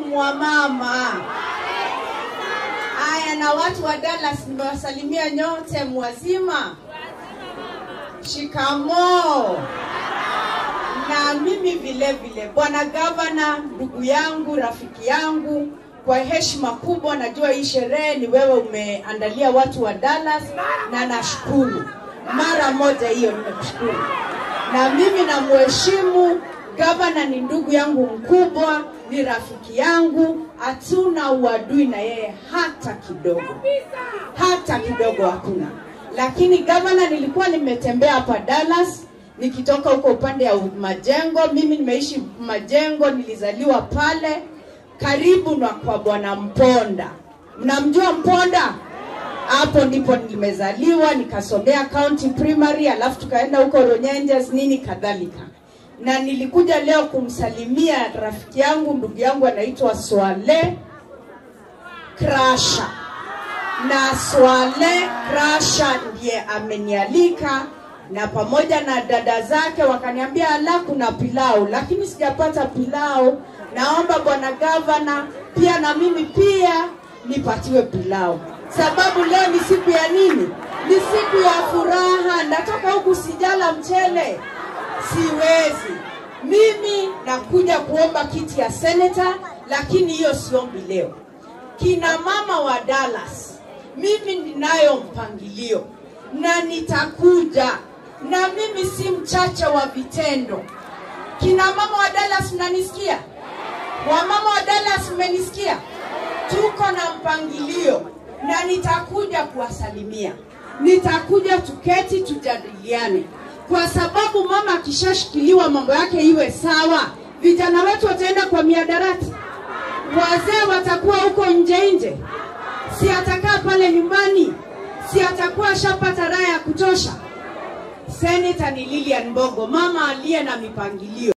mwamama. Haya, na watu wa Dallas nimewasalimia nyote, mwazima. Shikamoo. Na mimi vile vile, bwana gavana, ndugu yangu, rafiki yangu, kwa heshima kubwa, najua hii sherehe ni wewe umeandalia watu wa Dallas, na nashukuru mara moja hiyo, nimekushukuru na mimi namheshimu gavana, ni ndugu yangu mkubwa, ni rafiki yangu, hatuna uadui na yeye hata kidogo, hata kidogo hakuna. Lakini gavana, nilikuwa nimetembea hapa Dallas nikitoka huko upande ya Majengo. Mimi nimeishi Majengo, nilizaliwa pale karibu na kwa bwana Mponda. Mnamjua Mponda? hapo ndipo nimezaliwa nikasomea county primary alafu tukaenda huko Ronyenjes nini kadhalika na nilikuja leo kumsalimia rafiki yangu ndugu yangu anaitwa Swale Krasha na Swale Krasha ndiye amenialika na pamoja na dada zake wakaniambia ala kuna pilau lakini sijapata pilau naomba bwana gavana pia na mimi pia nipatiwe pilau sababu leo ni siku ya nini? Ni siku ya furaha. Natoka huku sijala mchele, siwezi mimi. Nakuja kuomba kiti ya seneta, lakini hiyo siombi leo. Kina mama wa Dallas, mimi ninayo mpangilio na nitakuja, na mimi si mchache wa vitendo. Kina mama wa Dallas, mnanisikia? Wamama wa Dallas, mmenisikia? Tuko na mpangilio na nitakuja kuwasalimia, nitakuja tuketi tujadiliane, kwa sababu mama akishashikiliwa mambo yake iwe sawa, vijana wetu wataenda kwa miadarati, wazee watakuwa huko nje nje, si atakaa pale nyumbani, si atakuwa ashapata raha ya kutosha. Seneta ni Lilian Mbogo, mama aliye na mipangilio.